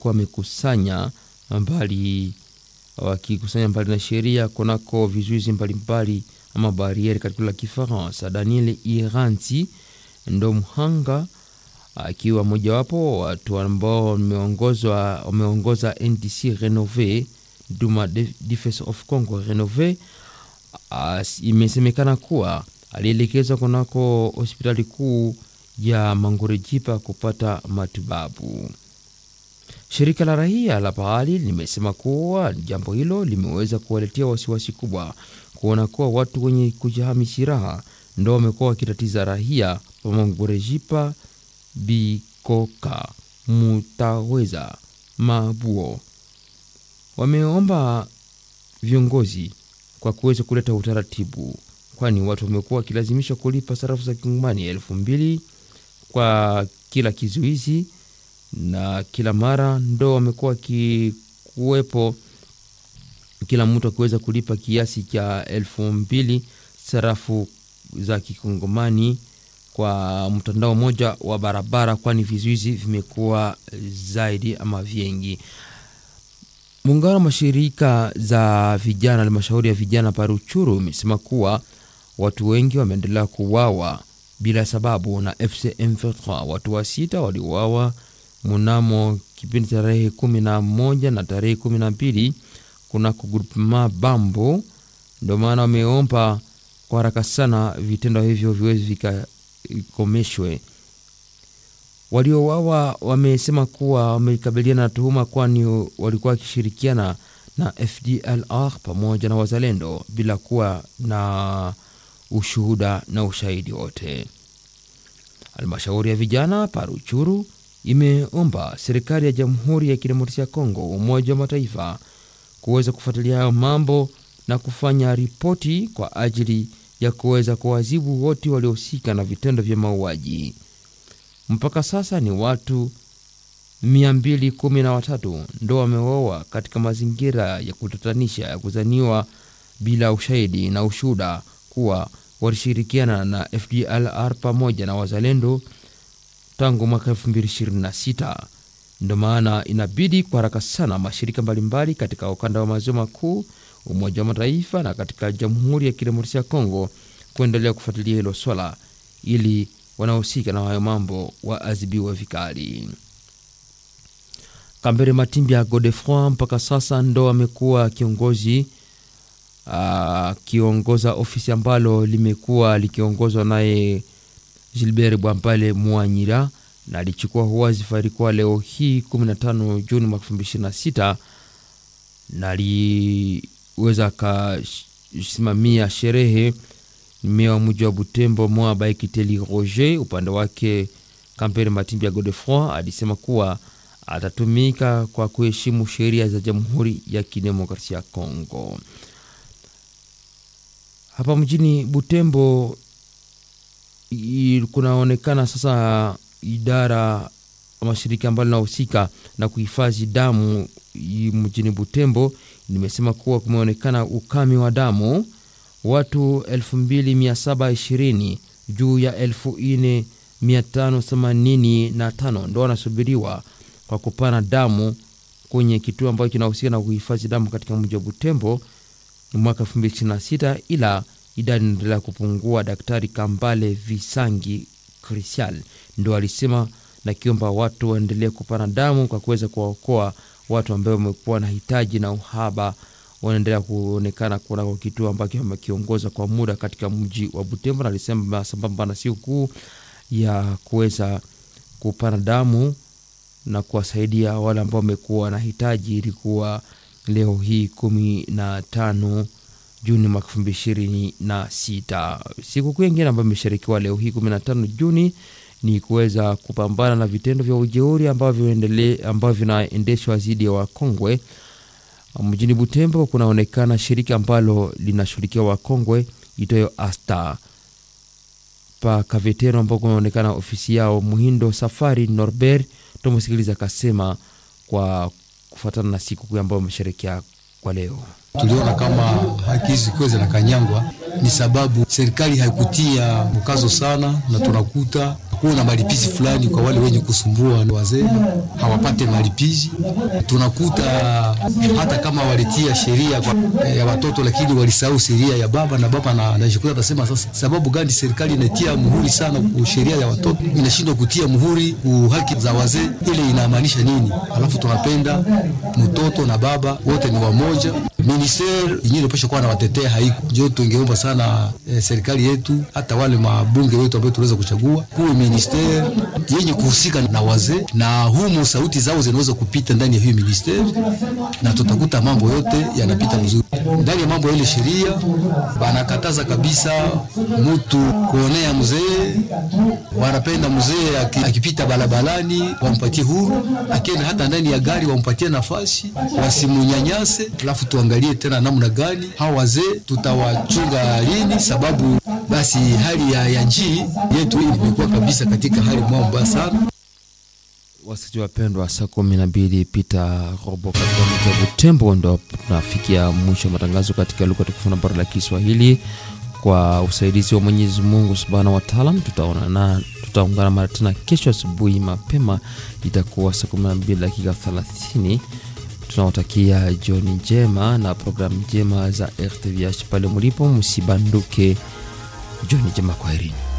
wamekusanya mbali wakikusanya mbali na sheria kunako vizuizi mbalimbali ama barieri katika la Kifaransa. Daniel Iranzi ndo mhanga akiwa mojawapo watu ambao wameongozwa wameongoza NDC Renove Duma Defense of Congo Renove. Imesemekana kuwa alielekezwa kunako hospitali kuu ya Mangorejipa kupata matibabu. Shirika la raia la pahali limesema kuwa jambo hilo limeweza kuwaletea wasiwasi kubwa kuona kuwa watu wenye kujihami silaha ndo wamekuwa wakitatiza raia wa Mangorejipa, Bikoka, Mutaweza, Mabuo. Wameomba viongozi kwa kuweza kuleta utaratibu, kwani watu wamekuwa wakilazimishwa kulipa sarafu za kingumani elfu mbili kwa kila kizuizi na kila mara ndo wamekuwa wakikuwepo, kila mtu akiweza kulipa kiasi cha elfu mbili sarafu za kikongomani kwa mtandao mmoja wa barabara, kwani vizuizi vimekuwa zaidi ama vingi. Muungano wa mashirika za vijana, halmashauri ya vijana Paruchuru imesema kuwa watu wengi wameendelea kuuawa bila sababu na FC M23. Watu wa sita waliuawa mnamo kipindi tarehe kumi na moja na tarehe kumi na mbili kunako grupema Bambo. Ndio maana wameomba kwa haraka sana vitendo hivyo viwezi vikakomeshwe. Waliouawa wamesema kuwa wamekabiliana na tuhuma, kwani walikuwa wakishirikiana na FDLR pamoja na wazalendo bila kuwa na ushuhuda na ushahidi wote. Halmashauri ya vijana Paruchuru imeomba serikali ya Jamhuri ya Kidemokrasia ya Kongo, Umoja wa Mataifa kuweza kufuatilia hayo mambo na kufanya ripoti kwa ajili ya kuweza kuwaadhibu wote waliohusika na vitendo vya mauaji. Mpaka sasa ni watu 213 ndo wameuawa katika mazingira ya kutatanisha ya kuzaniwa bila ushahidi na ushuhuda kuwa walishirikiana na FDLR pamoja na wazalendo tangu mwaka 2026. Ndio maana inabidi kwa haraka sana mashirika mbalimbali katika ukanda wa maziwa makuu, Umoja wa Mataifa na katika Jamhuri ya Kidemokrasia ya Kongo kuendelea kufuatilia hilo swala ili wanaohusika na hayo mambo waadhibiwe vikali. Kambere Matimbi ya Godefroy mpaka sasa ndo amekuwa kiongozi akiongoza ofisi ambalo limekuwa likiongozwa naye Gilbert Bwampale Mwanyira na alichukua wadhifa ilikuwa leo hii 15 Juni mwaka 2026 na aliweza akasimamia sherehe mmea wa mji wa Butembo mwa Baikiteli Roger. Upande wake Kampere Matimbi ya Godefroy alisema kuwa atatumika kwa kuheshimu sheria za Jamhuri ya Kidemokrasia ya Kongo. Hapa mjini Butembo kunaonekana sasa idara mashirika ambayo linahusika na kuhifadhi damu mjini Butembo nimesema kuwa kumeonekana ukame wa damu, watu 2720 juu ya 4585 ndo wanasubiriwa kwa kupana damu kwenye kituo ambacho kinahusika na kuhifadhi damu katika mji wa Butembo mwaka 2026 ila idadi inaendelea kupungua. Daktari Kambale Visangi Krisial ndo alisema na kiomba watu waendelee kupana damu kwa kuweza kuwaokoa watu ambao wamekuwa na hitaji na uhaba wanaendelea kuonekana kunako kituo ambacho wamekiongoza kwa muda katika mji wa Butembo, na alisema sambamba na siku kuu ya kuweza kupana damu na kuwasaidia wale ambao wamekuwa na hitaji ilikuwa leo hii kumi na tano Juni mwaka elfu mbili ishirini na sita. Sikukuu nyingine ambayo imeshirikiwa leo hii 15 Juni ni kuweza kupambana na vitendo vya ujeuri ambavyo ambavyo vinaendeshwa dhidi ya wakongwe mjini Butembo. Kunaonekana shirika ambalo linashughulikia wakongwe itoyo Asta pa Kavetero, ambao kunaonekana ofisi yao Muhindo Safari Norbert Tomosikiliza akasema kwa kufuatana na sikukuu ambayo wamesherekea kwa leo tuliona kama haki hizi zikiwa zinakanyangwa ni sababu serikali haikutia mkazo sana, na tunakuta kuwa na malipizi fulani kwa wale wenye kusumbua wazee hawapate malipizi. Tunakuta hata kama walitia sheria kwa, ya watoto lakini walisahau sheria ya baba na baba na anajikuta atasema, sasa sababu gani serikali inatia muhuri sana ku sheria ya watoto inashindwa kutia muhuri ku haki za wazee, ile inamaanisha nini? Alafu tunapenda mtoto na baba wote ni wamoja. Ministeri yenyewe inapaswa kuwa na watetea, haiko njo. Tungeomba sana eh, serikali yetu hata wale mabunge wetu ambao tunaweza kuchagua kuwe ministeri yenye kuhusika na wazee, na humo sauti zao zinaweza kupita ndani ya hiyo ministeri, na tutakuta mambo yote yanapita vizuri ndani ya mambo ya ile sheria. Banakataza kabisa mtu kuonea mzee, wanapenda mzee akipita barabarani wampatie huru, akienda hata ndani ya gari wampatie nafasi, wasimunyanyase. Alafu tuangalie tena namna gani hao wazee tutawachunga lini, sababu basi hali ya, ya nchi yetu imekuwa kabisa katika hali mbaya sana. Wasikilizaji wapendwa, saa kumi na mbili pita robo katika mji wa Butembo, ndo tunafikia mwisho wa matangazo katika lugha tukufu na bara la Kiswahili kwa usaidizi wa Mwenyezi Mungu subhanahu wa taala. Tutaonana, tutaungana mara tena kesho asubuhi mapema, itakuwa saa kumi na mbili dakika thelathini. Tunawatakia jioni njema na programu njema za RTVH pale mulipo, msibanduke. Jioni njema, kwaherini.